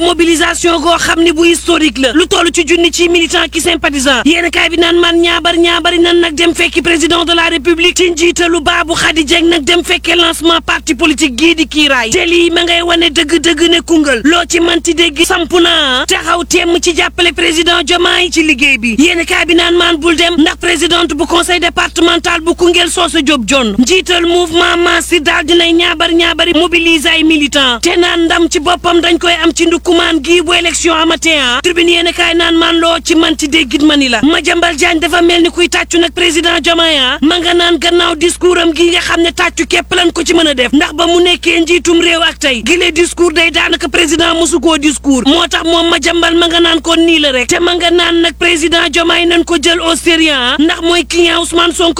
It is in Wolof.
mobilisation goo xam ne bu historique la lu toll ci junni ci militant ki sympathisant yéen kaay bi naan man ñaabar ñaabari nan nag dem fekki président de la république ci njiitalu baabu xadi jeng nag dem fekkee lancement parti politique gii di kiiraay te lii ma ngay wane dëgg-dëgg ne Koungheul loo ci manti dégg samp naa taxaw temm ci jàppale président Diomaye ci liggéey bi yéen kaay bi naan maan bul dem ndax présidente bu conseil départemental bu Koungheul Soosa Diop John njiital mouvement Massi daal dinay ñaabar ñaabari mobiliser ay militant te naan ndam ci boppam dañ koy am ci ndukumaan gii bu élection amatee ah tribune yéen kaay naan maan loo ci manti déggit ma ni la Madiambal Diagne dafa mel ni kuy tàccu nag président Diomaye ah ma nga naan gannaaw discours am gi nga xam ne tàccu képp lan ko ci mën a def ndax ba mu nekkee njiitum réew ak tey gile discours day daanaka président mosu koo discours moo tax moom Madiambal ma nga naan ko nii la rek te ma nga naan nag président Diomaye nañ ko jël au sérieux ndax mooy client Ousmane Sonko